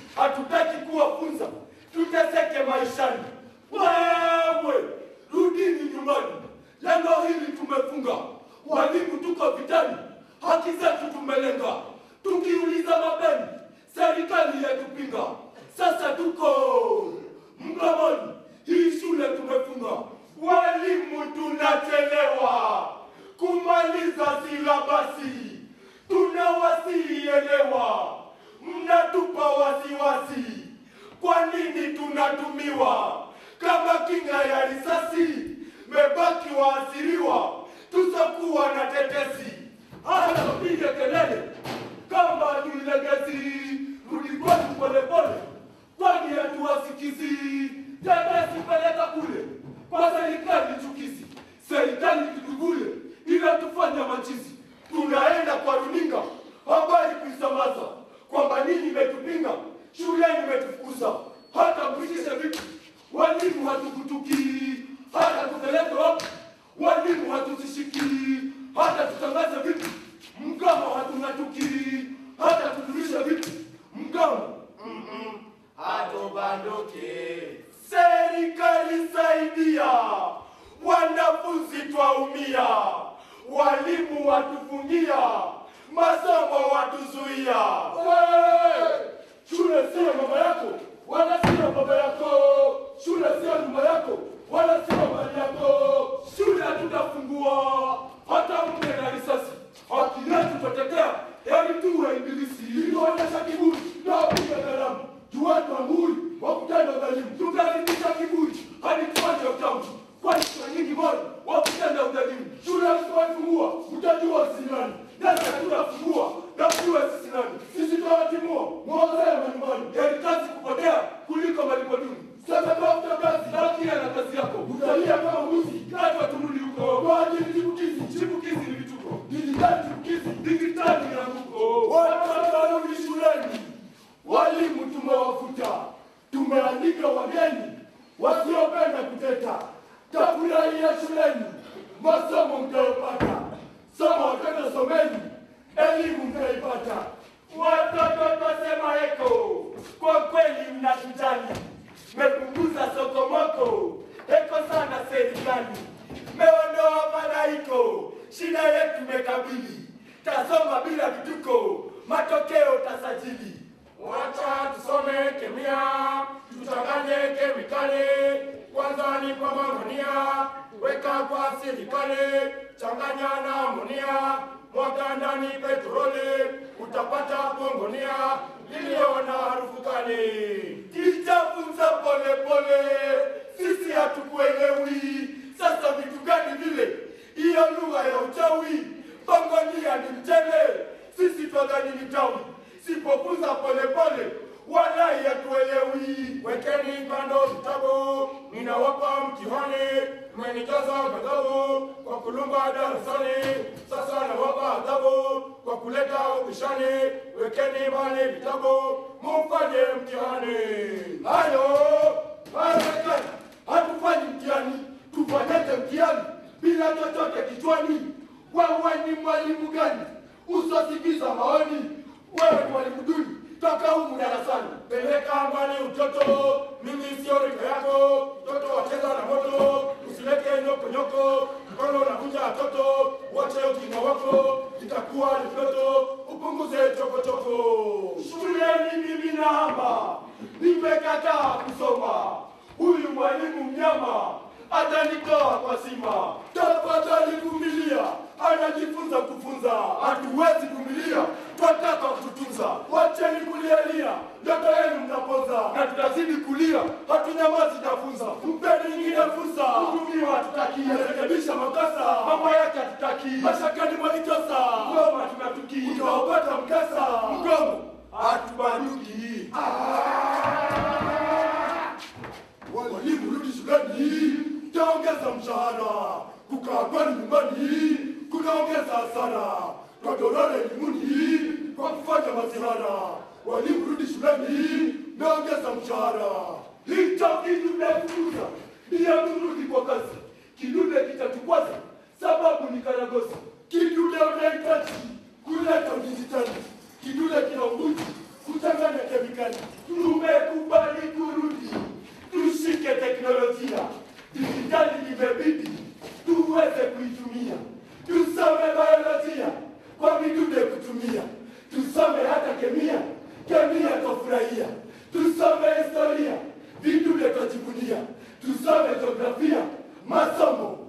hatutaki kuwafunza tuteseke maishani. Wewe rudini nyumbani, lengo hili tumefunga. Walimu tuko vitani, haki zetu tumelenga. Tukiuliza mapeni, serikali yatupinga. Sasa tuko mgomoni, hii shule tumefunga. Walimu tunachelewa kumaliza silabasi, tunawasielewa, mnatupa wasiwasi. Kwa nini tunatumiwa kama kinga ya risasi? Mebaki waasiriwa, tusokuwa na tetesi. Hata tupige kelele kama tuilegezi, rudi kwetu polepole, kwani hatuwasikizi. Tetesi peleka kule kwa serikali chukizi, serikali kitugule inatufanya machizi. Tunaenda kwa runinga habari kuisambaza kwamba nini imetupinga shuleni imetufukuza, hata mpitishe vipi, walimu hatukutukii, hata tupeleke wapi, walimu hatuzishikii, hata tutangaze vipi, mgamo hatung'atukii, hata tudumishe vipi, mgamo hatubanduki. Serikali saidia, wanafunzi twaumia, walimu watufungia, masomo watuzuia. Hey! Shule sio mama yako, wala sio baba yako. Shule sio nyumba yako, wala sio mali yako. Shule hatutafungua hata mke na risasi. Haki yetu tutatetea, heri tuwe ibilisi. Tuonyesha kiburi na kupiga kalamu, tuweke nguri wa kutenda udhalimu. Tutazidisha kiburi hadi tuache utamu, kwani kuna nyingi bora wa kutenda udhalimu. Shule hatutafungua, mtajua sisi nani. Nasi hatutafungua na mjue sisi nani. Sisi tutawatimua mwozee manyumbani. Heri kazi kupotea kuliko malipo duni. Sasa tafuta kazi, bakia na kazi yako. Utalia kama mbuzi, katwa turudi huko. Kwa ajili chipukizi, chipukizi ni vituko. Dijitali chipukizi, dijitali ni anguko. Watoto warudi shuleni, walimu tumewafuta, tumeandika wageni wasiopenda kuteta. Tafurahia shuleni, masomo mtayopata. Soma watoto, someni, elimu mtaipata. Watoto twasema eko, kwa kweli mnatujali, mepunguza sokomoko, eko sana serikali, meondoa madaiko, shida yetu mekabili, tasoma bila vituko, matokeo tasajili. Wacha tusome kemia, tuchanganye kemikali. Kwanza ni kwa mamonia, weka kwa silikali, changanya na amonia, mwaga ndani petroli, utapata bongonia iliyo na harufu kali. Kichafunza pole pole, sisi hatukuelewi. Sasa vitu gani vile? Hiyo lugha ya uchawi, bongonia ni mchele, sisi twadhani ni tawi. Sipofunza pole pole, walai hatuelewi. Wekeni kando vitabu, ninawapa mtihani, mmenijaza ghadhabu kwa kulumba darasani. Sasa nawapa adhabu kwa kuleta ubishani. Wekeni mbali vitabu, mufanye mtihani. Hayo haiwezekani, hatufanyi mtihani, tufanyaje mtihani bila chochote kichwani? Wewe ni mwalimu gani usosikiza maoni? Wewe ni mwalimu duni, toka humu darasani. Peleka mbali utoto, mimi sio rika yako. Mtoto wacheza na moto, usilete nyoko nyoko, mkono unavunja watoto. Wache ujinga wako, itakuwa ni mtoto, upunguze chokochoko. Shuleni mimi nahama, nimekataa kusoma. Huyu mwalimu mnyama atanitoa kwa sima. Tafadhali vumilia, anajifunza kufunza. Hatuwezi vumilia, twataka kututunza. Wacheni kulialia, ndoto yenu mnaponza, na tutazidi kulia, hatunyamazi tafunza. Mpeni nyingine fursa, kutumiwa hatutaki, rekebisha makosa, mambo yake hatutaki, mashakani mwalitosa, ngoma tunatuki, utaopata mkasa, mgomo hatubanduki. Walimu rudi shuleni, taongeza mshahara, kukaa kwani nyumbani kunaongeza hasara, twadorora elimuni kwa kufanya masihara. Walimu rudi shuleni, naongeza mshahara. Hicho kidudefukuza ndiye turudi kwa kazi, kidude kitatukwaza sababu ni karagosi. Kidude unahitaji kuleta udijitali, kidude kina ubuti kuchanganya kemikali. Biblia, tusome historia, vitu vya tujivunia, tusome jiografia, masomo